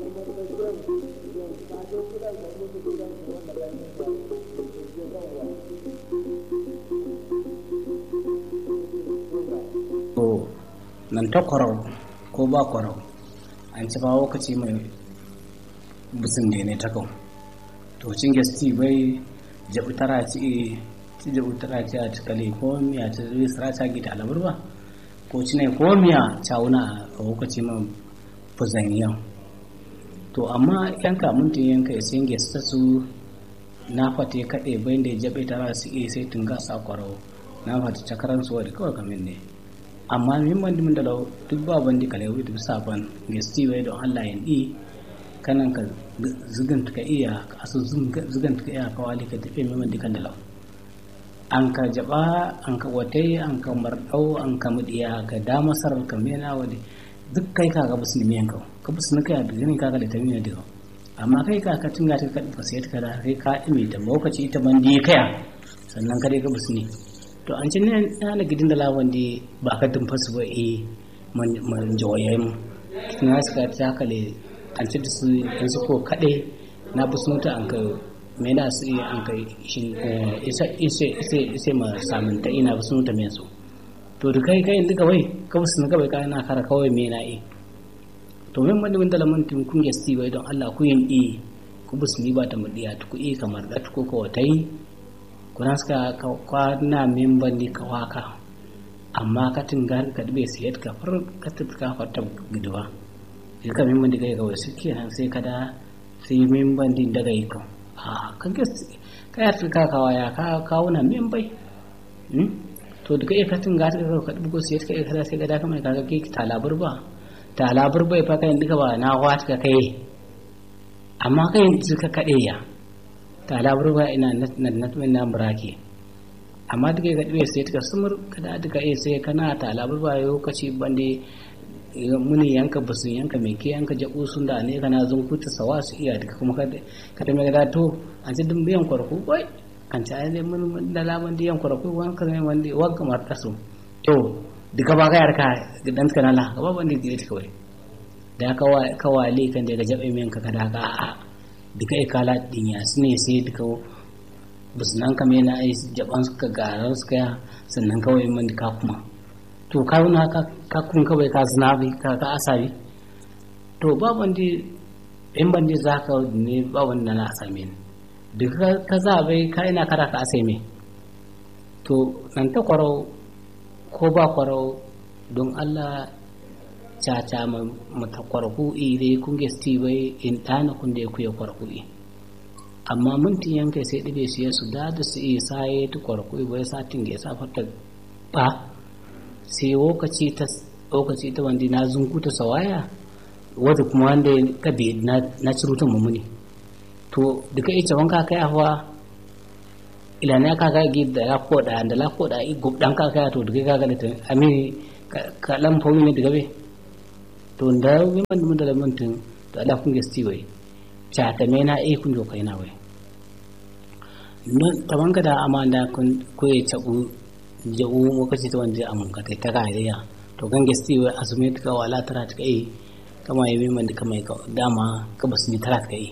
to nan ta kwarau ko ba kwarau an ci ba lokaci mai busin da ne ta kau to cin gasti bai jabu tara ci ci jabu tara ci a cikale ko miya ta zai sara ta gita alabar ba ko ci ne ko miya cawuna a lokaci mai buzan yau to amma yanka mintin yanka ya sin gesta su na fata ya kaɗe bai da jabe tara su iya sai tun gasa kwarau na fata cakaran su wadda kawai kamin ne amma min bandi mun da duk ba bandi kale wi duk saban gesti wai don Allah yin di kanan ka zugan ka iya asu zugan ka iya ka wali ka tafi min bandi kan da law an ka jaba an ka wate an ka mardau an ka mudiya ka da masar ka mena wadi duk kai ka ga musulmi yanka ka musulmi kai da gani ka ga da tamina da amma kai ka ka tunga ta ka sai ka da kai ka ime ta lokaci ita bandi kaya sannan ka dai ga musulmi to an cin na gidin da lawan di ba ka tumfa su ba e man jawaye mu na suka ta kale an ci su in su ko kade na bu sun ta an ka me na su an ka shin isa isa isa isa ma samun ta ina bu sun ta me su to da kai kai duka wai ka bu sun kawai kai na kara kawai me na e to men mun da lamun tun kun gesti bai don Allah ku yin e ku bu sun ba ta mudiya ku e kamar da ku ko tai kuna suka kwana memban di ka waka amma ka tingar ka dube siyat ka far ka tuka fata gidwa ya ka memban di kai kawai suke nan sai ka da sai memban di daga yi kan a kan ka ka ya tuka ka waya ka kawo na membai to da kai ka tingar ka ka dubo siyat ka ka sai ka da kamar ka ga ki talabar ba talabar bai fa kai duka ba na wata ka kai amma kai suka kade ya ta labarwa ina na na burake amma duka ga ɗiwe sai ta sumur kada duka iya sai kana ta labarwa yau kaci bande muni yanka basu yanka mai ke yanka jabu sun da ne kana zun kuta sawa su iya duka kuma ka ta mai to an ci dun biyan kwarku wai an ci ayyade mun da laban da yan kwarku wani ka zai wanda wa kamar taso to duka ba ka yarka dan ka nala ka ba bande da ita kawai da ka wale kan da ga jabe mai yanka kada ka a'a duka ikala din ya su ne sai duka basu nan kame na ai jaban suka garar suka ya sannan kawai man ka kuma to ka na ka kun kawai ka zina bi ka ka asabi to ba wanda in ban ne za ka ne ba wanda na asame ni duka ka za bai ka ina kara ka asai me to nan ta kwarau ko ba kwarau don Allah caca mata kwarku ire kun gesti bai in ɗana kun da ya kuya kwarku amma mintin yanka sai ɗibe su yasu da da su iya saye ta kwarku bai satin da ya sa fata ba sai lokaci ta lokaci ta wanda na zunkuta sawaya wata kuma wanda ka bi na cirutan mummuni to duka ita wanka kai hawa ila na ka ga gi da lako da da lako da i gubdan ka kai to duka ka ga da ami ka lam fawi ne daga be to da wiman mun da mantin to ala kun gesti wai cha ta me na e kun jo kai na wai non taban ka da amanda kun ko ya tabu jau mo kace to wanda amun ka ta ga ya to gan gesti wai asume ta wala tara ta kai kama yi wiman da kama dama ka basu ni tara ta kai